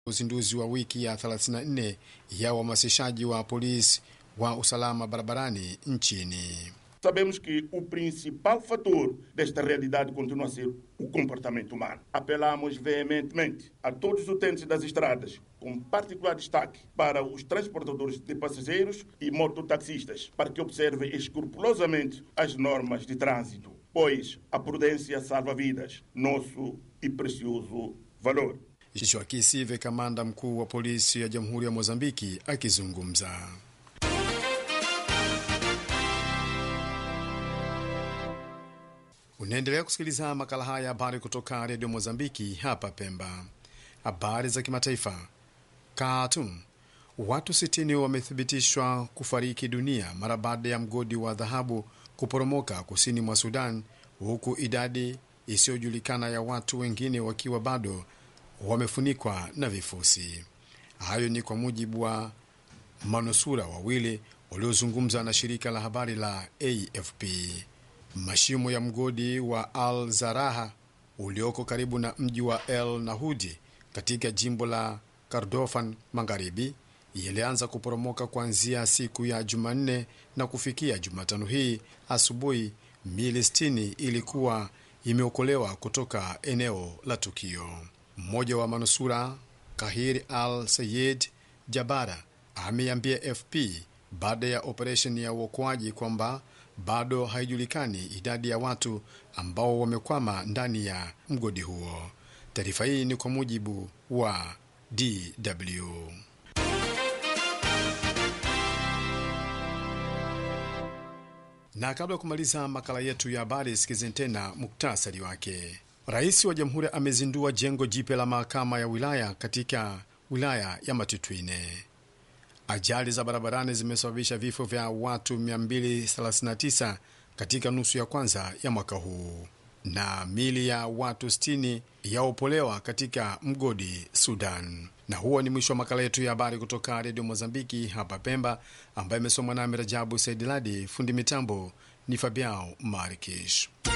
uzinduzi wa wiki ya 34 ya uhamasishaji wa polisi wa usalama barabarani nchini. Sabemos que o principal fator desta realidade continua a ser o comportamento humano. Apelamos veementemente a todos os utentes das estradas, com particular destaque para os transportadores de passageiros e mototaxistas, para que observem escrupulosamente as normas de trânsito, pois a prudência salva vidas, nosso e precioso valor. Joaquim Sive, kamanda mkuu wa polisi ya Jamhuri ya Mozambiki, akizungumza. Unaendelea kusikiliza makala haya habari kutoka redio Mozambiki hapa Pemba. Habari za kimataifa. Khartoum, watu 60 wamethibitishwa kufariki dunia mara baada ya mgodi wa dhahabu kuporomoka kusini mwa Sudan, huku idadi isiyojulikana ya watu wengine wakiwa bado wamefunikwa na vifusi. Hayo ni kwa mujibu wa manusura wawili waliozungumza na shirika la habari la AFP. Mashimo ya mgodi wa Al Zaraha ulioko karibu na mji wa El Nahudi katika jimbo la Kordofan Magharibi yalianza kuporomoka kuanzia siku ya Jumanne na kufikia Jumatano hii asubuhi, mili 60 ilikuwa imeokolewa kutoka eneo la tukio. Mmoja wa manusura Kahir Al Sayed Jabara ameambia FP baada ya operesheni ya uokoaji kwamba bado haijulikani idadi ya watu ambao wamekwama ndani ya mgodi huo. Taarifa hii ni kwa mujibu wa DW. Na kabla ya kumaliza makala yetu ya habari, sikizeni tena muktasari wake. Rais wa jamhuri amezindua jengo jipya la mahakama ya wilaya katika wilaya ya Matutwine. Ajali za barabarani zimesababisha vifo vya watu 239 katika nusu ya kwanza ya mwaka huu, na mili ya watu 60 yaopolewa katika mgodi Sudan. Na huo ni mwisho wa makala yetu ya habari kutoka redio Mozambiki hapa Pemba, ambayo imesomwa nami Rajabu Saidiladi. Fundi mitambo ni Fabiao Marikish.